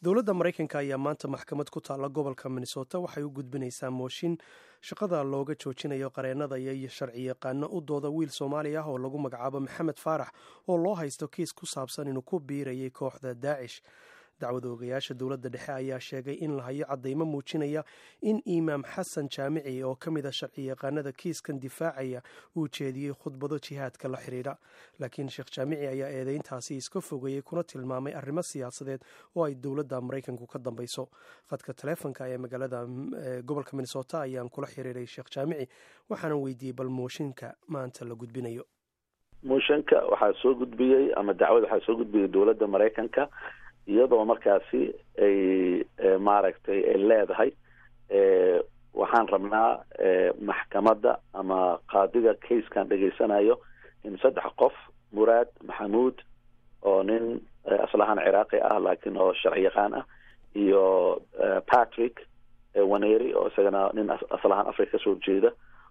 dowladda maraykanka ayaa maanta maxkamad ku taalla gobolka minnesota waxay u gudbinaysaa mooshin shaqada looga joojinayo qareennada iyo sharci yaqaano u dooda wiil soomaali ah oo lagu magacaabo maxamed faarax oo loo haysto kiis ku saabsan inuu ku biirayay kooxda daacish dacwada ogayaasha dowladda dhexe ayaa sheegay in la hayo caddaymo muujinaya in imaam xasan jaamici oo ka mid a sharci yaqaanada kiiskan difaacaya uu jeediyey khudbado jihaadka la xidhiidha laakiin sheekh jaamici ayaa eedeyntaasi iska fogeeyey kuna tilmaamay arrimo siyaasadeed oo ay dowladda maraykanku ka dambayso khadka taleefonka ee magaalada gobolka minnesota ayaan kula xiriiray sheekh jaamici waxaana weydiiyey bal mooshinka maanta la gudbinayo mooshinka waxaa soo gudbiyey ama dacwada waxaa soo gudbiyey dowladda maraykanka iyadoo markaasi ay maaragtay ay leedahay waxaan rabnaa maxkamadda ama qaadiga casekan dhegaysanayo in saddex qof muraad maxamuud oo nin aslahaan ciraaqi ah laakiin oo sharci yaqaan ah iyo patrick waneri oo isagana nin aslahaan africa kasoo jeeda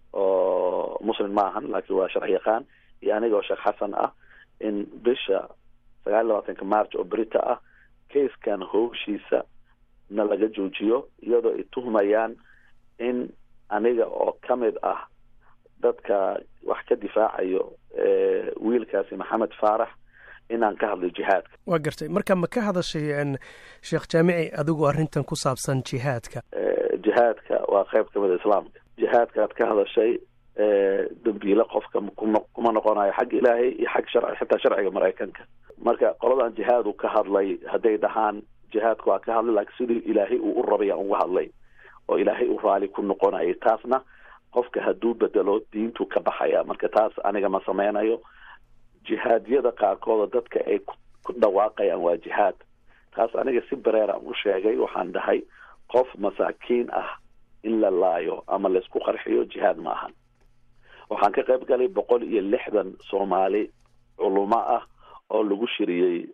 oo muslim ma ahan laakiin waa sharci yaqaan iyo aniga oo sheekh xasan ah in bisha sagaal iyo labaatanka march oo brita ah kaiskan howshiisa na laga joojiyo iyadoo ay tuhmayaan in aniga oo ka mid ah dadka wax ka difaacayo wiilkaasi maxamed faarax inaan ka hadlay jihaadka waa gartay marka ma ka hadashay sheekh jaamici adigu arrintan ku saabsan jihaadka jihaadka waa qayb ka mida islaamka jihaadka aad ka hadashay dambiile qofka kuma noqonayo xag ilaahay iyo xag sharci xitaa sharciga maraykanka marka qoladan jihaadu ka hadlay hadday dhahaan jihaadka waa ka hadlay laakiin sidii ilaahay uu u rabay aan uga hadlay oo ilaahay u raali ku noqonayay taasna qofka hadduu bedelo diintu ka baxaya marka taas aniga ma sameynayo jihaadyada qaarkooda dadka ay ku dhawaaqayaan waa jihaad taas aniga si bareeraan u sheegay waxaan dhahay qof masaakiin ah in la laayo ama laysku qarxiyo jihaad ma ahan waxaan ka qayb galay boqol iyo lixdan soomaali culumo ah oo lagu shiriyey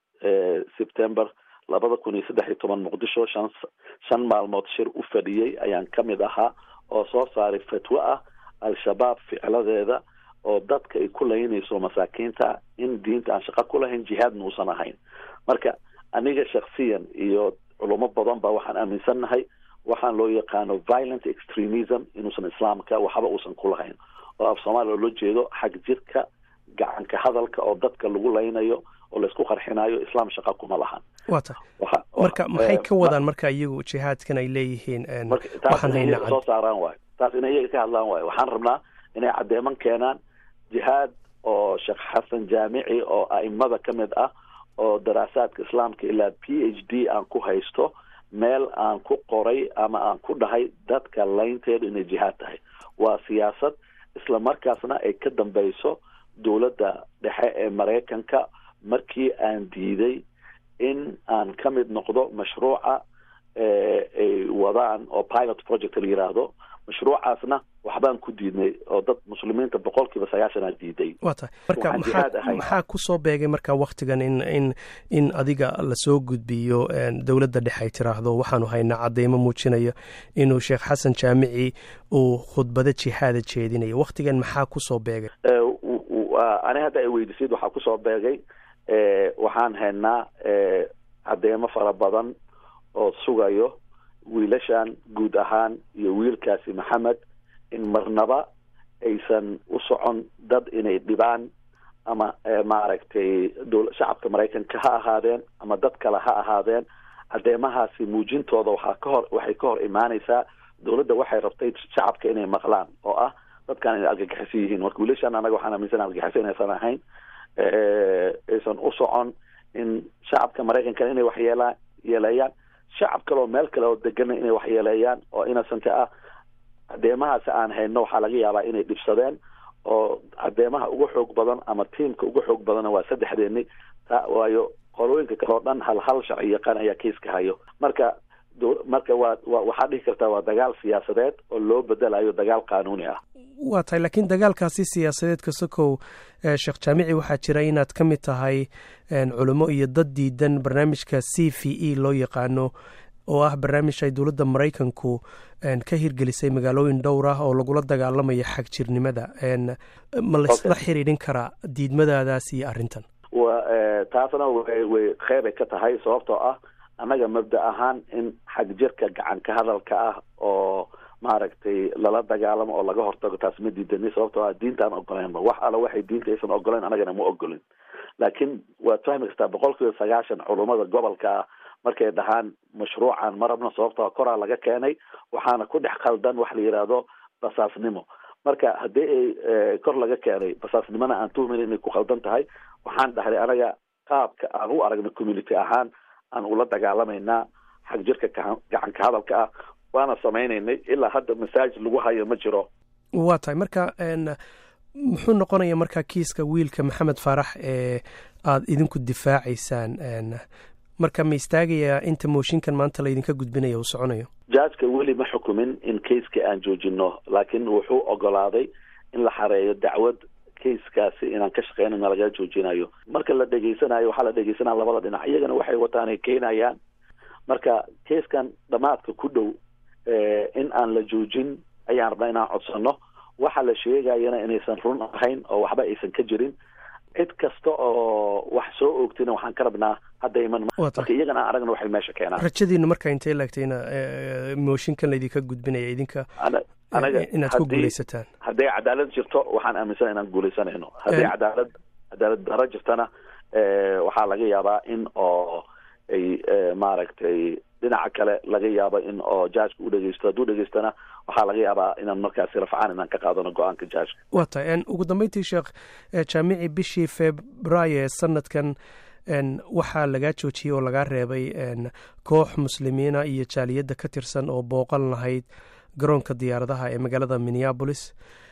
september labada kun iyo saddex iyo toban muqdisho shan shan maalmood shir u fadhiyey ayaan ka mid ahaa oo soo saaray fatwo ah al-shabaab ficladeeda oo dadka ay ku laynayso masaakiinta in diinta aan shaqo ku lahayn jihaadna uusan ahayn marka aniga shaksiyan iyo culumo badan ba waxaan aaminsannahay waxaan loo yaqaano violent extremism inuusan islaamka waxba uusan ku lahayn oo af soomaaliya loola jeedo xag jirka gacanka hadalka oo dadka lagu laynayo oo laysku qarxinayo islaam shaqa kuma lahan wa ta marka maxay ka wadaan marka iyagu jihaadkan ay leeyihiin waxaan hayna soo saaraan waayo taas inay iyaga ka hadlaan waayo waxaan rabnaa inay caddeeman keenaan jihaad oo sheekh xasan jaamici oo a'imada ka mid ah oo daraasaadka islaamka ilaa p h d aan ku haysto meel aan ku qoray ama aan ku dhahay dadka laynteedu inay jihaad tahay waa siyaasad isla markaasna ay ka dambeyso dowladda dhexe ee maraykanka markii aan diiday in aan ka mid noqdo mashruuca ay wadaan oo pilot project la yiraahdo mashruucaasna waxbaan ku diidnay oo dad muslimiinta boqol kiiba sagaashanaa diiday wa tahay marka maxaa maxaa kusoo beegay marka waktigan in in in adiga lasoo gudbiyo dowladda dhexe ay tiraahdo waxaanu haynaa cadeymo muujinaya inuu sheekh xasan jaamici uu khudbado jihaada jeedinayo waktigan maxaa kusoo beegay ani hadda ay weydiisid waxaa kusoo beegay waxaan haynaa cadeymo fara badan oo sugayo wiilashan guud ahaan iyo wiilkaasi maxamed in marnaba aysan u socon dad inay dhibaan ama maaragtay shacabka maraykanka ha ahaadeen ama dad kale ha ahaadeen cadeymahaasi muujintooda waxaa ka hor waxay ka hor imaaneysaa dowladda waxay rabtay shacabka inay maqlaan oo ah dadkan inay argagixiso yihiin marka wiilashan anaga waxaan aaminsan argagixiso inaysan ahayn aysan u socon in shacabka maraykanka inay waxyeela yeeleeyaan shacab kale oo meel kale oo degana inay waxyeeleeyaan oo innocente ah cadeemahaasi aan hayno waxaa laga yaabaa inay dhibsadeen oo cadeemaha ugu xoog badan ama tiamka ugu xoog badanna waa saddexdeeni ta waayo qolooyinka kale oo dhan hal hal sharci yaqaan ayaa kaiska hayo marka marka waa waxaa dhihi kartaa waa dagaal siyaasadeed oo loo bedelayo dagaal qaanuuni ah waa tahay laakiin dagaalkaasi siyaasadeed kasokow sheekh jaamici waxaa jira inaad ka mid tahay culimo iyo dad diidan barnaamijka c v e loo yaqaano oo ah barnaamij ay dowladda maraykanku ka hirgelisay magaalooyin dhowr ah oo lagula dagaalamayo xagjirnimada ma laysla xiriirin karaa diidmadaadaas iyo arrintan wa taasna way qeybay ka tahay sababtoo ah annaga mabda ahaan in xag jirka gacan ka hadalka ah oo maaragtay lala dagaalamo oo laga hortago taas ma diidani sababtoo ah diintaan ogoleynba wax alla waxay diinta aysan ogoleyn annagana ma ogolin laakiin waad fahmi kartaa boqol kiiba sagaashan culummada gobolka ah markay dhahaan mashruucan ma rabno sababtoo koraa laga keenay waxaana ku dhex khaldan wax la yidhaahdo basaasnimo marka haddii ay kor laga keenay basaasnimona aan tuhmayn inay ku khaldan tahay waxaan dhahnay anaga qaabka aan u aragna community ahaan aan ula dagaalamaynaa xag jirka gacan ka hadalka ah waana sameynaynay ilaa hadda masaajid lagu hayo ma jiro waa tahay marka muxuu noqonaya marka kiiska wiilka maxamed faarax ee aada idinku difaacaysaan marka ma istaagayaa inta mooshinkan maanta laydinka gudbinaya uu soconayo jajka weli ma xukumin in kaiska aan joojino laakiin wuxuu ogolaaday in la xareeyo dacwad kaiskaasi inaan ka shaqeynana laga joojinayo marka la dhegeysanayo waxaa la dhegeysanaya labada dhinac iyagana waxay wataan ay keenayaan marka kaiskan dhamaadka ku dhow in aan la joojin ayaan rabnaa inaan codsano waxa la sheegayana inaysan run ahayn oo waxba aysan ka jirin cid kasta oo wax soo oogtina waxaan ka rabnaa hadda iman marka iyagana aan aragna waxay meesha keenaan rajadiinu marka intay laagtayna mooshinkan laydinka gudbinaya idinka inaad ku guuleysataan hadday cadaalad jirto waxaan aaminsana inaan guuleysanayno hadday cadaalad cadaalad daro jirtana waxaa laga yaabaa in oo ay maaragtay dhinaca kale laga yaabo in oo jaajka u dhegeysto hadduu dhegeystona waxaa laga yaabaa inaan markaasi rafcaan inaan ka qaadano go-aanka jaajka waa tahay ugu dambeyntii sheekh jaamici bishii februaayo ee sanadkan waxaa lagaa joojiyey oo lagaa reebay koox muslimiina iyo jaaliyadda ka tirsan oo booqan lahayd garoonka diyaaradaha ee magaalada minneabolis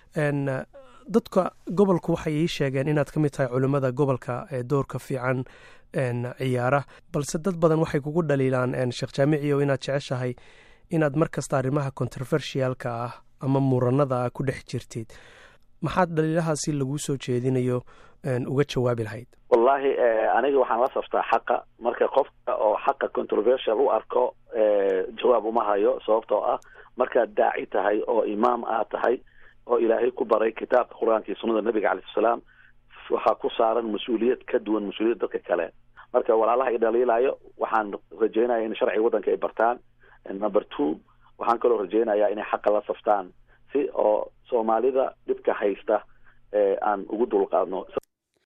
dadka gobolku waxay ii sheegeen inaad ka mid tahay culimmada gobolka ee doorka fiican ciyaara balse dad badan waxay kugu dhaliilaan sheekh jaamiciyo inaad jeceshahay inaad mar kasta arrimaha controversialka ah ama muranada ah ku dhex jirtid maxaad dhaliilahaasi laguu soo jeedinayo uga jawaabi lahayd wallahi aniga waxaan la saftaa xaqa marka qofka oo xaqa controversial u arko jawaab uma hayo sababtoo ah markaad daaci tahay oo imaam aad tahay oo ilaahay ku baray kitaabka qur-aanka iyo sunnada nabiga calai salaam waxaa ku saaran mas-uuliyad ka duwan mas-uuliyad dadka kale marka walaalaha i dhaliilayo waxaan rajeynaya in sharciga waddanka ay bartaan number two waxaan kaloo rajeynayaa inay xaqa la saftaan si oo soomaalida dhibka haysta aan ugu dulqaadno